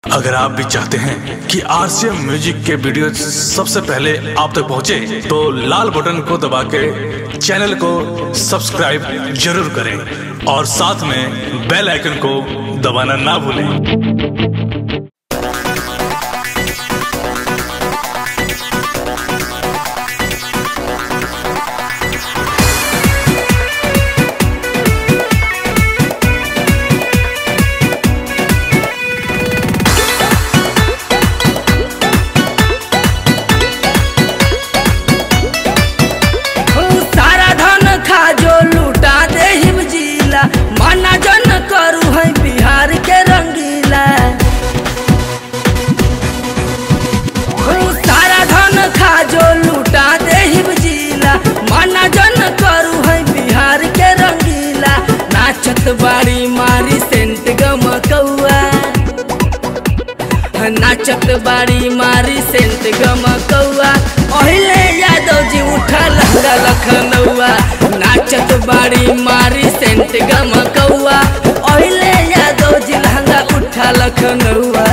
अगर आप भी चाहते हैं कि आरसीएम म्यूजिक के वीडियो सबसे पहले आप तक पहुंचे, तो लाल बटन को दबा के चैनल को सब्सक्राइब जरूर करें और साथ में बेल आइकन को दबाना ना भूलें सारा धन खा जो लूटा दे हिम जिला माना जन करू है बिहार के रंगीला ओ, सारा धन खा जो लूटा दे हिम जिला माना जन करू है बिहार के रंगीला नाचत बाड़ी मारी सेंट गमकौआ नाचत बाड़ी मारी सेंट गमकौआ ओहिले यादव जी उठा लहंगा लखनऊआ नाचत बाड़ी मारी सेंट गमकौआ ओहिले यादव जी लहंगा उठा लखनऊआ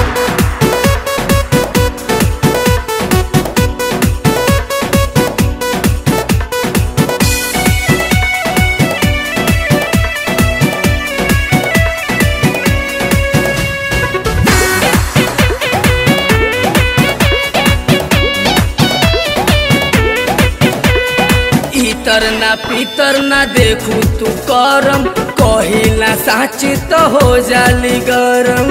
इतर ना पीतर ना देखू तू करम कहिला साच तो हो जाली गरम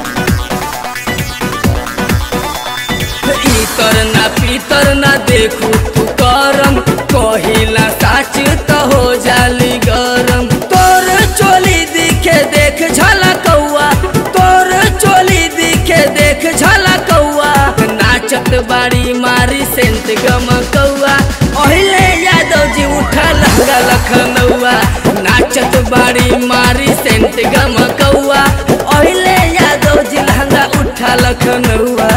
इतर ना पीतर ना देखू तू करम कहिला साच तो हो जाली गरम तोर चोली दिखे देख झलकौआ तोर चोली दिखे देख झलकौआ नाचत बाड़ी मारी सेंट गमकौआ ओहिले यादव जी उठा लहंगा लखनऊआ नाचत बाड़ी मारी सेंट गमकौआ ओहिले यादव जी लहंगा उठा लखनऊआ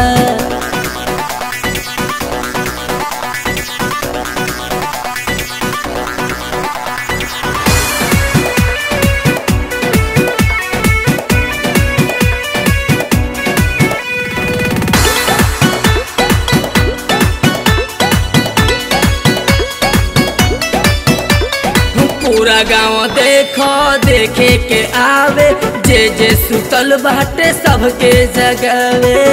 पूरा गांव देखो देखे के आवे जे जे सुतल बाटे सबके जगावे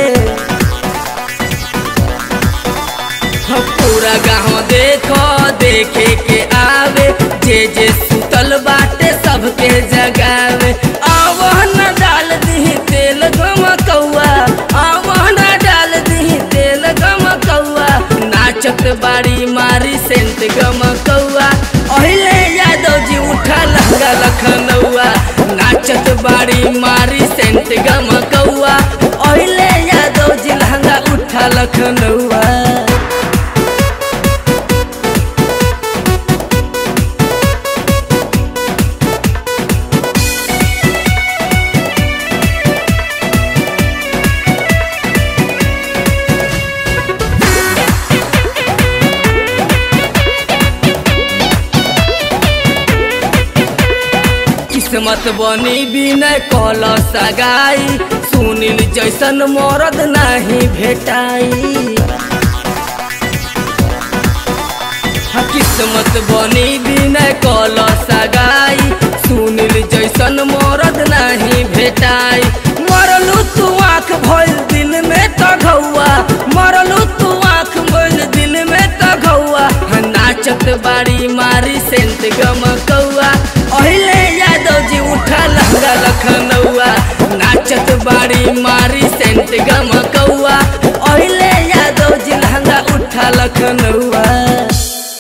हाँ, पूरा गांव देखो देखे के आवे जे जे सुतल बाटे सबके जगावे आवहन डाल दी तेल गमकौआ आवहन डाल दी तेल गमकौआ नाचत बाड़ी मारी सेंट गमकौआ ओहिले यादव जी उठा लहंगा लखनऊआ नाचत बाड़ी मारी सेंट गमकौआ ओहिले यादव जी लहंगा उठा लखनऊआ किस्मत बनी बिनय कल सगाई सुनील जैसन मरद नहीं भेटाई हाँ, किस्मत बनी बिनय कल सगाई सुनील जैसन मरद नहीं भेटाई मरलू तू आँख भइल दिल में तघौआ मरलू तू आँख भइल दिल में तघौआ हाँ, नाचत बाड़ी मारी सेंट गमकौआ ओहिले यादव जी उठा लहंगा लखनऊआ नाचत बाड़ी मारी सेंट गमकौआ ओहिले यादव जी लहंगा उठा लखनऊ